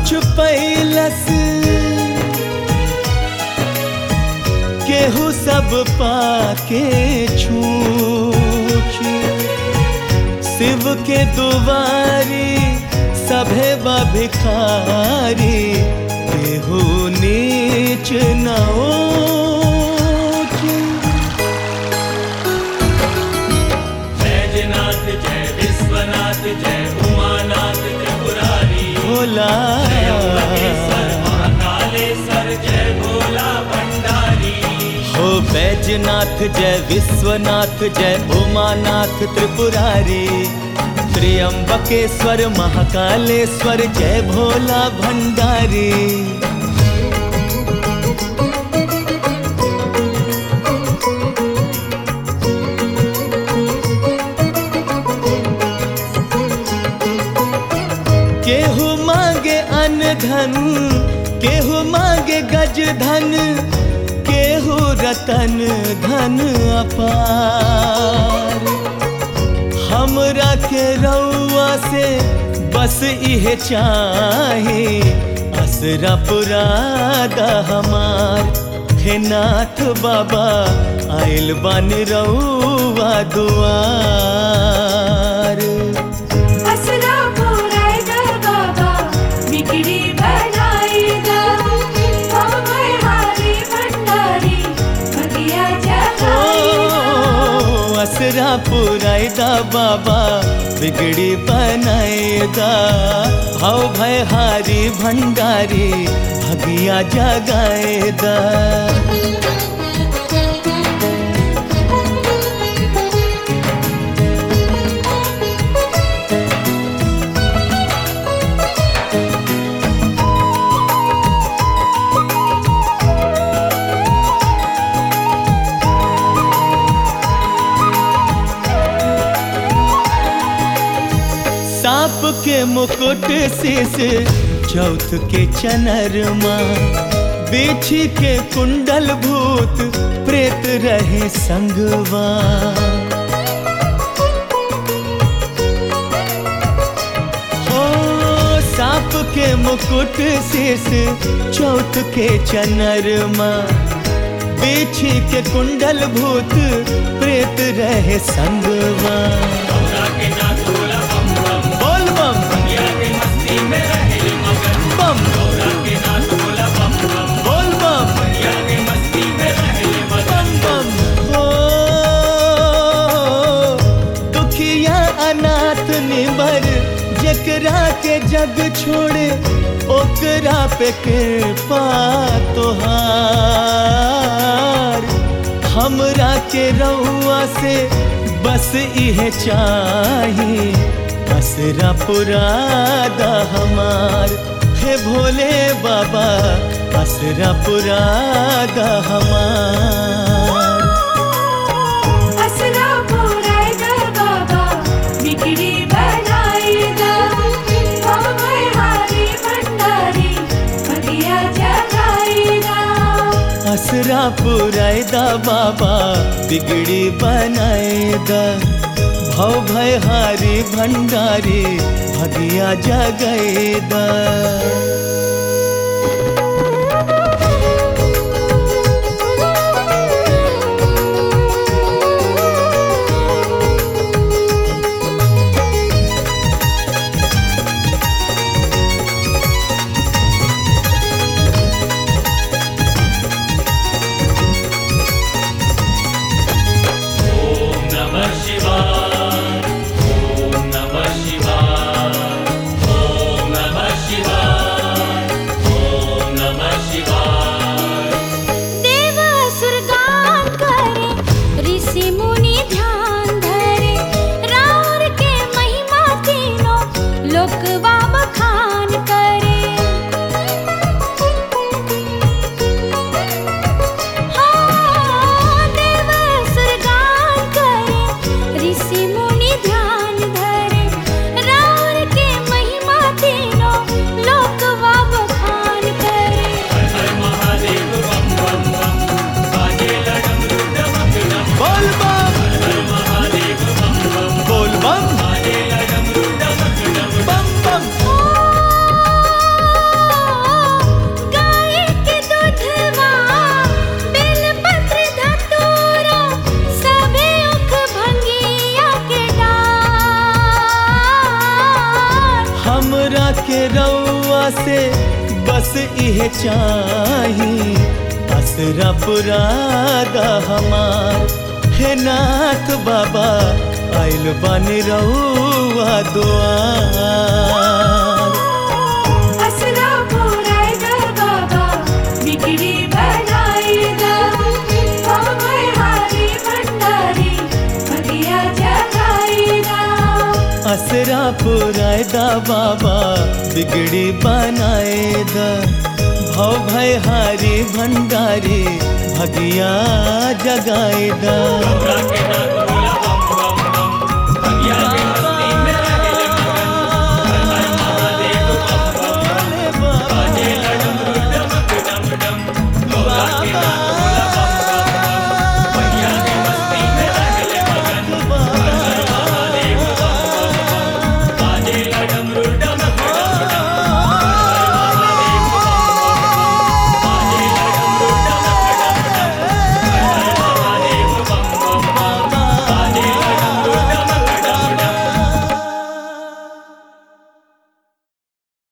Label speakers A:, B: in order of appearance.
A: छुपैलस केहू सब पाके छूछ शिव के दुआरी सभे बा भिखारी केहू नीच न ऊँच।
B: बैजनाथ जय विश्वनाथ जय उमानाथ त्रिपुरारी
A: भोला
B: त्र्यंबकेश्वर महाकालेश्वर जय भोला भंडारी
A: हो बैजनाथ जय विश्वनाथ जय उमानाथ त्रिपुरारी त्र्यंबकेश्वर महाकालेश्वर जय भोला भंडारी केहू मांगे अन्न धन केहू मांगे गज धन केहू रतन धन अपार हमरा के रउआ से बस इहे चाहे असरा पुरादा हमार हे नाथ बाबा आइल बन रउआ दुआर
C: असरा पुरायदा बाबा बिगड़ी बनाईदा हम हारी भंडारी भगिया जगाईदा
A: ओ, असरा पुरायदा बाबा बिगड़ी बनाएदा हव भय हारी भंडारी भगिया जगाएदा सांप के मुकुट शीस चौथ के चनरमा बिछी के कुंडल भूत प्रेत रहे संगवा हो सांप के मुकुट शीस चौथ के चनरमा बिछी के कुंडल भूत प्रेत रहे संगवा
B: गौरा के नाथ भोला बम बम
A: बोल बम
B: दुनिया के मस्ती में रहे मगन
A: बम
B: गौरा के नाथ भोला बम बम
A: बोल बम
B: दुनिया के मस्ती में रहे मगन
A: बम बम हो दुखिया अनाथ निबर जकरा के जग छोड़े ओकरा पे कृपा तोहार हमरा के रउआ से बस इहे चाही असरा पुरादा हमार हे भोले बाबा असरा पुरादा हमार
C: असरा पुरायदा बाबा बिगड़ी बनाईदा हम हारी भंडारी भगिया जगाईदा
A: असरा पुरायदा बाबा बिगड़ी बनाएदा भव भय हारी भंडारी भगिया जगैदा
B: ओम नमः शिवाय ओम नमः शिवाय ओम नमः शिवाय
A: इहे चाही असरा पुरादा हमार हे नाथ बाबा आइल बानी रहुआ दुआर
C: असरा पुराय दा बाबा बिगड़ी बनाई दा भवै हारी भंडारी भगिया जगाई दा
A: असरा पुरायदा बाबा बिगड़ी बनाएदा भव भय हारी भंडारी भगिया जगाएदा
B: गौरा के नाथ बोला बम बम